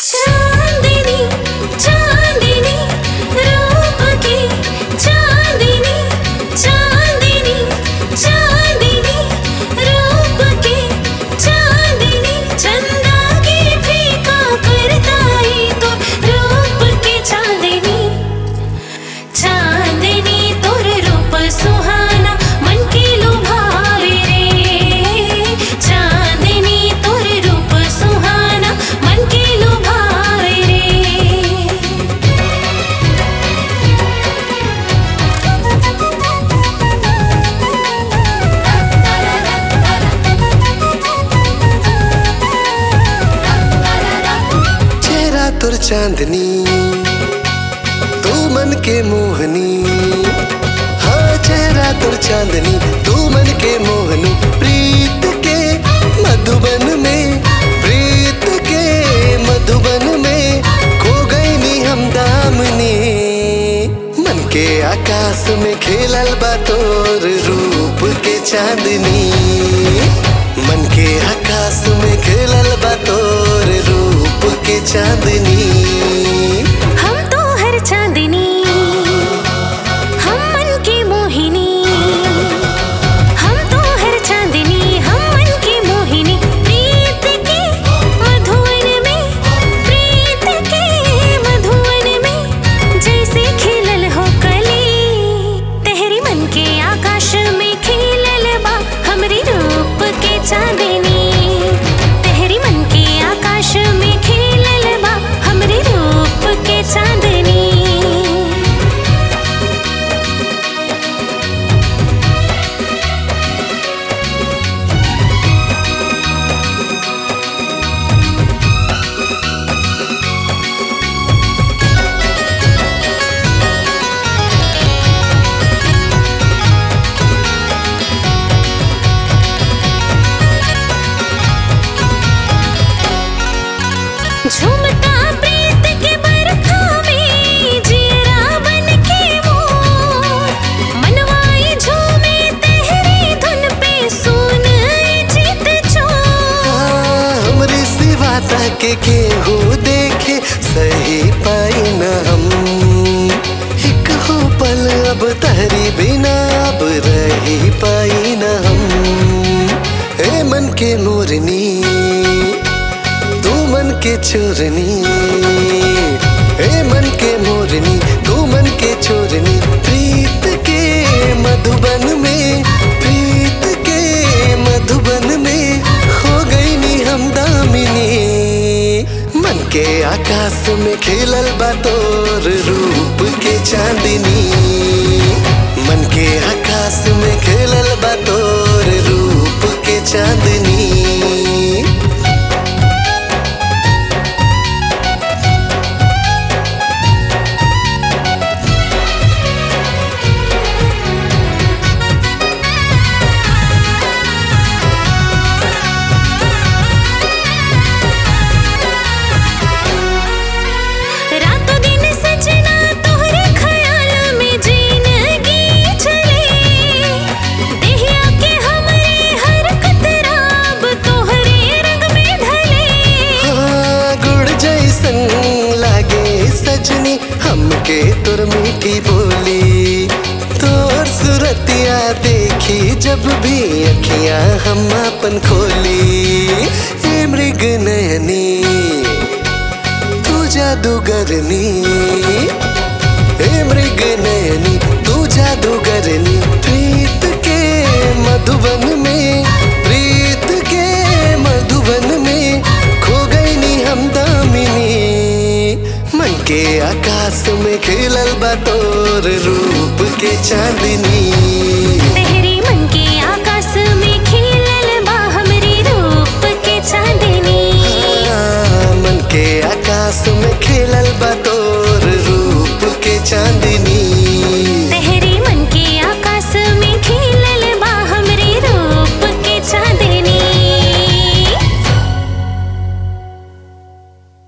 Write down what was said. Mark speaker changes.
Speaker 1: चांदनी चांदनी रूप की चांदनी चांदनी चांदनी रूप की चांदनी चंदा की फीका करताई तो रूप की चांदनी चांदनी तोर रूप सुहाना मन की लुभावे रे चांदनी तोर रूप सुहाना मन की लुभावे रे
Speaker 2: चेहरा तुर चांदनी तू मन के मोहनी हाँ चेहरा तुर चांदनी तू मन के मोहनी प्रीत के मधुबन में प्रीत के मधुबन में खो गई नी हम दामनी मन के आकाश में खेलल बा तोर रूप के चांदनी मन के आकाश में खेलल बा तोर रूप के चांदनी
Speaker 1: हम तो हर चांदनी हम मन की मोहिनी हम तो हर चांदनी हम मन की मोहिनी प्रीत के मधुवन में प्रीत के मधुवन में जैसे खिलल हो कली तेहरी मन के आकाश में खिलल बा हमरी रूप के चांदनी तेहरी मन के आकाश में खिलल बा हमरी रूप के चांदनी झुमता प्रीत के बरखा में जियरा बन के मोर मनवाई झूमे तेहरी धुन पे सुन जीत चोर
Speaker 2: हाँ, हमरे सिवा ताके केहू देखे सही पाई न हम एक हो पल अब तहरी बिना अब रही पाई न हम ए मन के मोरनी तू मन के चोरनी ए मन के मोरनी तू मन के चोरनी प्रीत के मधुबन में प्रीत के मधुबन में खो गई नी हम दामिनी मन के आकाश में खेलल बा तोर रूप के चांदनी मन के आकाश में खेलल बा तोर रूप के चांदनी
Speaker 1: रातों दिन सजना तोहरे ख्याल में जिंदगी चले देहिया के हमरे हर कतराब तोहरे रंग में ढले
Speaker 2: हाँ, गुड़ जैसन लागे सजनी हमके तुर मीठी बोली तोर सुरतिया देखी जब भी अखियां हम अपन खोली ए मृग नयनी तू जादूगरनी ए मृग नयनी तू जादूगरनी प्रीत के मधुबन में प्रीत के मधुबन में खो गई नी हम दामिनी मन के आकाश में खेलल बा तोर रूप के चांदनी